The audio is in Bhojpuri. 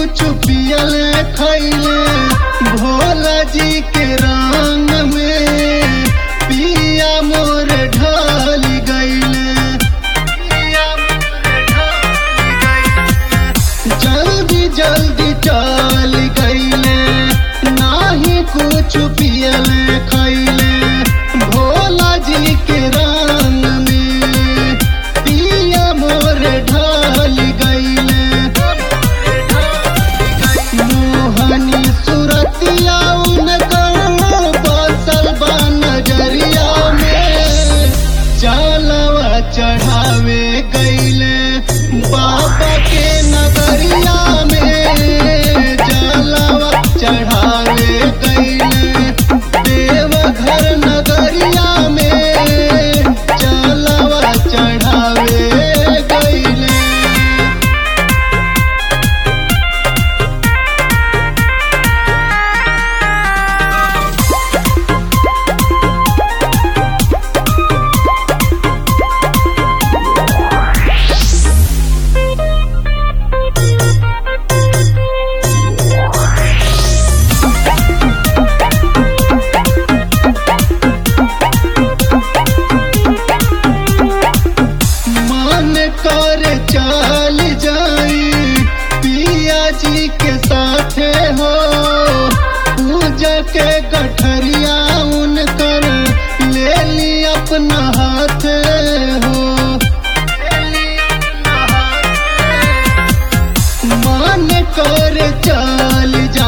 कुछ पियल खैले भोला जी के रंग में पिया मोर ढल गईले जल्दी जल्दी चल गईले नाही कुछ पियल खैले भोला जी के रंग में पिया मोर ढल गईले मोहनी सुरतिया उनकर बसल बा नजरिया में चालवा चढ़ावे गईले बाबा के नगरिया में चालवा चढ़ावे गईले देवघर नगरिया में चालवा चढ़ावे गईले मन कर चल जाई पिया जी के साथे हो पूजा के गठरिया उनकर ले ली अपना हाथ हो मन कर चल